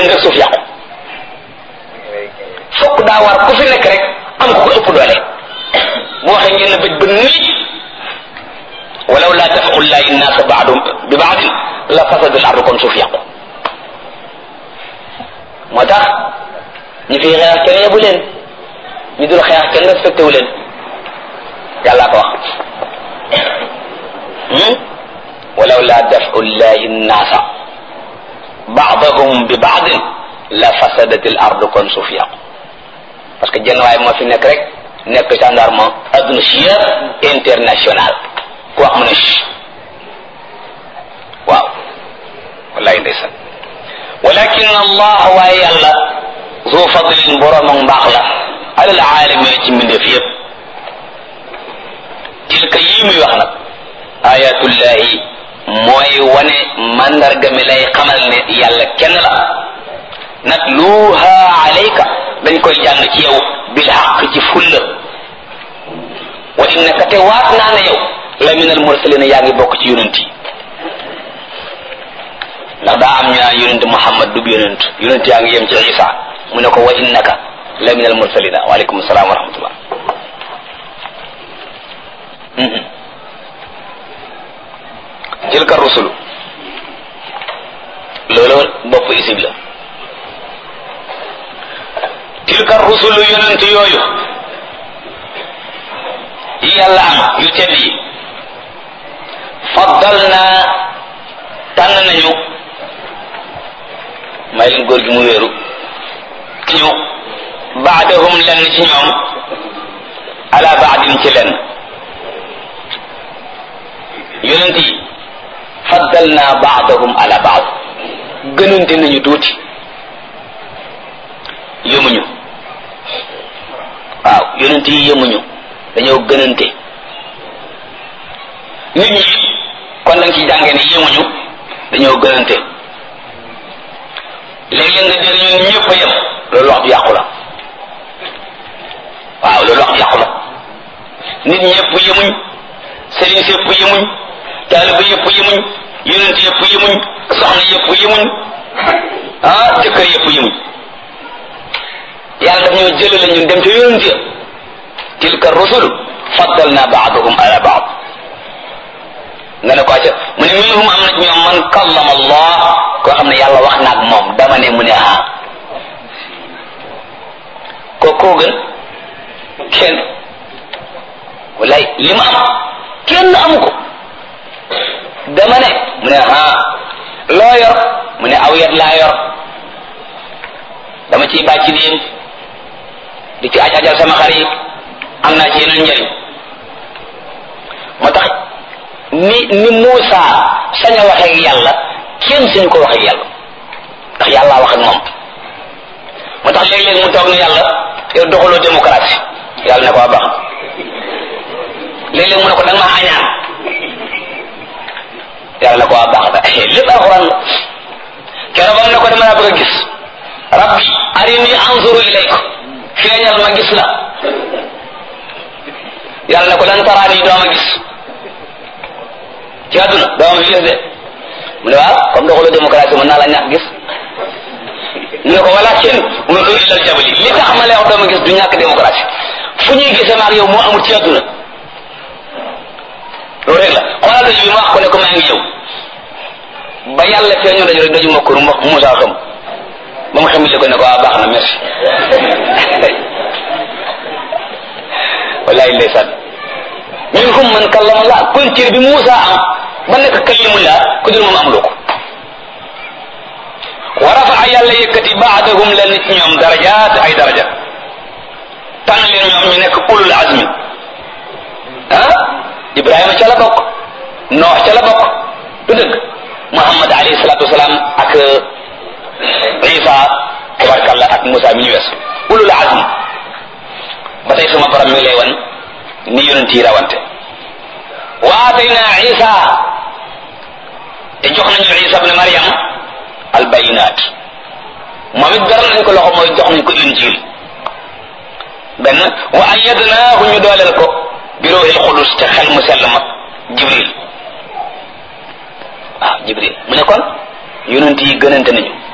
génn rek suuf yàqu fokk daa war ku fi nekk rek am ko ko ëpp doole bu waxee ngeen na bëj ba nii walaw laa dafau llahi nnaasa baadum bi baadin la fasada al ardu kon suuf yàqu moo tax ñi fi xeex kenn yebu leen ñu dul xeex kenn respecté wu leen yàllaa ko wax walaw laa dafau llahi nnaasa baadahum bi baadin la fasadat al ardu kon suuf yàqu parce que jenn waay moo fi nekk rek nekk gendarme adduna si yëpp international ku wax mu ne waaw wallahi ndeysaan walakin allah waaye yàlla zu fadlin borom ak mbaax la alal aalamin ci mbindeef yëpp tilka yii muy wax nag ayatullahi mooy wane mandarga mi lay xamal ne yàlla kenn la natluha alayka dañ koy jàng ci yow bil xaq ci fulla wa innaka te waat naa ne yow la min al mursalina yaa ngi bokk ci yonent yi ndax daa am ñu naan yonent Muhammad du yonent yonent yaa ngi yem ci Isa mu ne ko wa innaka la min al mursalina waaleykum salaam wa rahmatullah tilka rusulu loolu bopp isib la tilka rusulu yonent yooyu yi yàlla am yu tedd yi faddal naa tànn nañu may leen góor gi mu wéeru ñu baadahum lenn ci ñoom ala baadin ci lenn yonent yi faddal naa baadahum ala baad gënante nañu tuuti yëmuñu waaw yonent yi yëmuñu dañoo gënante nit ñi kon da nga ci jàngee ne yëmuñu dañoo gënante léeg-léeg nga dégg ñun ñëpp a yem loolu wax ju yàqu la waaw loolu wax ju yàqu la nit ñëpp yëmuñ sëriñ si yëpp yëmuñ taaliba yëpp yëmuñ yonent yëpp yëmuñ soxna yëpp yëmuñ ah jëkkër yëpp yëmuñ yàlla daf ñoo jëlale ñun dem ca yonent ya tilka rusul faddalna baaduhum ala baad nga ne ko acca mu ne minhum am na ci ñoom man kallama allah koo xam ne yàlla wax naag moom dama ne mu ne ah ko koo gën kenn walay li ma am kenn amu ko dama ne mu ne ah loo yor mu ne aw yat laa yor dama ciy bàcc diin di ci aj ajal sama xar yi am naa ci yeneen njëriñ moo tax ni ni Muusa sañ a waxee ak yàlla kenn suñu ko waxee ak yàlla ndax yàlla wax ak moom moo tax léeg-léeg mu toog ne yàlla yow doxaloo démocratie yàlla ne ko waa baax léeg-léeg mu ne ko da nga maa añaan yàlla ne ko waa baax da lépp alxuraan la keroog bam ne ko dama laa bëgg a gis rabbi arini anzuru ilayka feeñal ma gis la yàlla ne ko lan taraani doo ma gis ci àdduna doo ma fi gis de mu ne waaw comme doxalu démocratie mën naa la ñàkk gis mu ne ko walakin unzur ilal jabali li tax ma lay wax doo ma gis du ñàkk démocratie fu ñuy gisee maag yow moo amul ci àdduna loolu rek la xoolal daju bi ma wax ko ne ko maa ngi ñëw ba yàlla feeñoo daju rek daju ma kur Moussa xam ba mu xamul ko ne ko waa baax na merci wallahi ndeysaan minhum man kallama Allah kon cër bi Moussa am ba nekk kalimullah ku dul moom amuloo ko wa rafaa yàlla yëkkati baadahum leen ci ñoom darajaat ay daraja tànn leen ñoom ñu nekk ulul azmi ah Ibrahima ca la bokk Noox ca la bokk du dëgg Muhammad alayhi salatu wasalaam ak Isa tabarkallah ak Moussa mi ñu wees ulul azmi ba tey sama borom mi lay wan ni yonent yi rawante wa atayna Isa te jox nañu Isa ibn Maryam al bayinat moom it garal nañ ko loxo mooy jox nañ ko injil benn wa ayyadnaahu ñu dooleel ko bi ruuhil qudus te xel mu sell ma Jibril waaw Jibril mu ne kon yonent yi gënante nañu